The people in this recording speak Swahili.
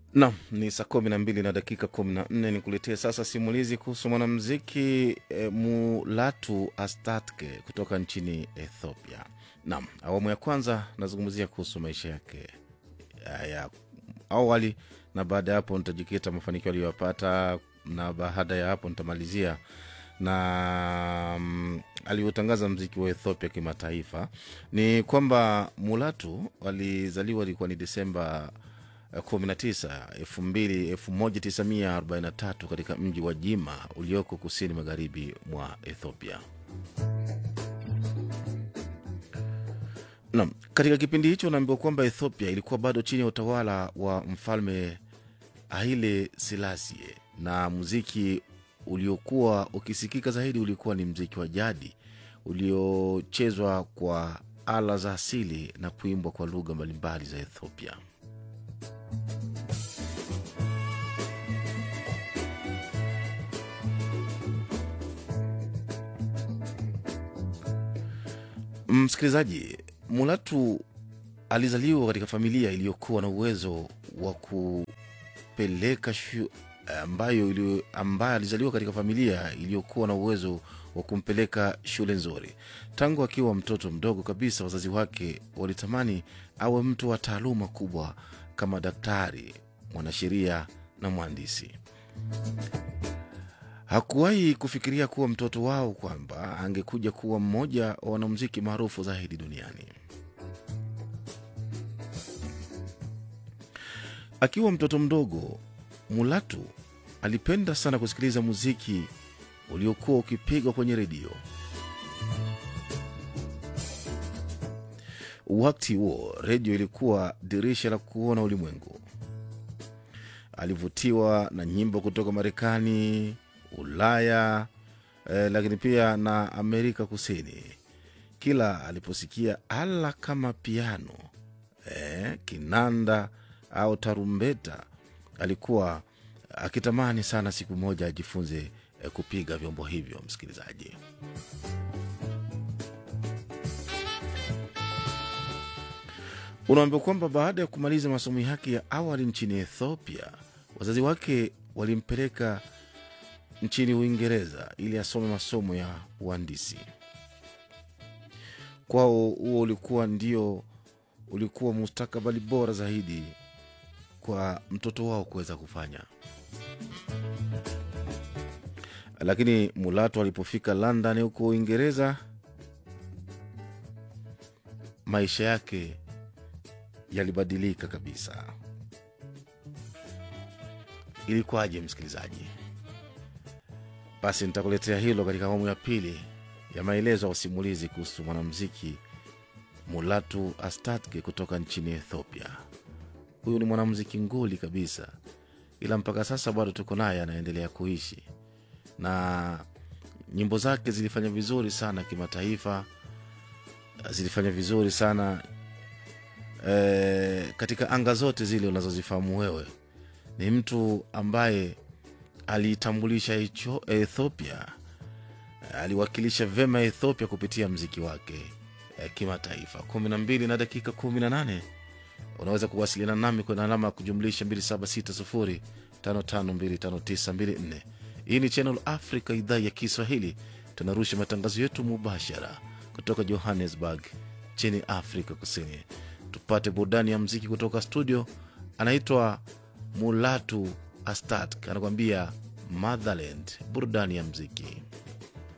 Nam ni saa kumi na mbili na dakika kumi na nne nikuletea sasa simulizi kuhusu mwanamuziki e, Mulatu Astatke kutoka nchini Ethiopia. Nam, awamu ya kwanza nazungumzia kuhusu maisha yake ya, ya awali, na baada ya hapo nitajikita mafanikio aliyoyapata, na baada ya hapo nitamalizia na mm, alivyotangaza mziki wa Ethiopia kimataifa. Ni kwamba Mulatu alizaliwa ilikuwa ni Desemba 19 2000 1943 katika mji wa Jima ulioko kusini magharibi mwa Ethiopia. Naam, katika kipindi hicho naambiwa kwamba Ethiopia ilikuwa bado chini ya utawala wa mfalme Haile Selassie na muziki uliokuwa ukisikika zaidi ulikuwa ni mziki wa jadi uliochezwa kwa ala za asili na kuimbwa kwa lugha mbalimbali za Ethiopia. Msikilizaji, Mulatu alizaliwa katika familia iliyokuwa na uwezo wa kupeleka shu, ambayo ili, ambaye alizaliwa katika familia iliyokuwa na uwezo wa kumpeleka shule nzuri. Tangu akiwa mtoto mdogo kabisa, wazazi wake walitamani awe mtu wa taaluma kubwa kama daktari, mwanasheria na mhandisi. Hakuwahi kufikiria kuwa mtoto wao kwamba angekuja kuwa mmoja wa wanamuziki maarufu zaidi duniani. Akiwa mtoto mdogo, Mulatu alipenda sana kusikiliza muziki uliokuwa ukipigwa kwenye redio. Wakati huo redio ilikuwa dirisha la kuona ulimwengu. Alivutiwa na nyimbo kutoka Marekani, Ulaya eh, lakini pia na Amerika Kusini. Kila aliposikia ala kama piano eh, kinanda au tarumbeta, alikuwa akitamani sana siku moja ajifunze eh, kupiga vyombo hivyo. Msikilizaji, unaambiwa kwamba baada ya kumaliza masomo yake ya awali nchini Ethiopia, wazazi wake walimpeleka nchini Uingereza ili asome masomo ya uhandisi. Kwao huo ulikuwa ndio ulikuwa mustakabali bora zaidi kwa mtoto wao kuweza kufanya. Lakini Mulatu alipofika London huko Uingereza, maisha yake yalibadilika kabisa. Ilikuwaje msikilizaji? Basi nitakuletea hilo katika awamu ya pili ya maelezo ya usimulizi kuhusu mwanamuziki Mulatu Astatke kutoka nchini Ethiopia. Huyu ni mwanamuziki nguli kabisa, ila mpaka sasa bado tuko naye, anaendelea kuishi na nyimbo zake zilifanya vizuri sana kimataifa, zilifanya vizuri sana e, katika anga zote zile unazozifahamu wewe. Ni mtu ambaye aliitambulisha hicho Ethiopia, aliwakilisha vema Ethiopia kupitia mziki wake eh, kimataifa. kumi na mbili na dakika kumi na nane unaweza kuwasiliana nami kwenye alama ya kujumlisha 2760552594. Hii ni Channel Africa, idhaa ya Kiswahili. Tunarusha matangazo yetu mubashara kutoka Johannesburg chini Afrika Kusini. Tupate burudani ya mziki kutoka studio. Anaitwa Mulatu Astat anakuambia Motherland, burudani ya mziki.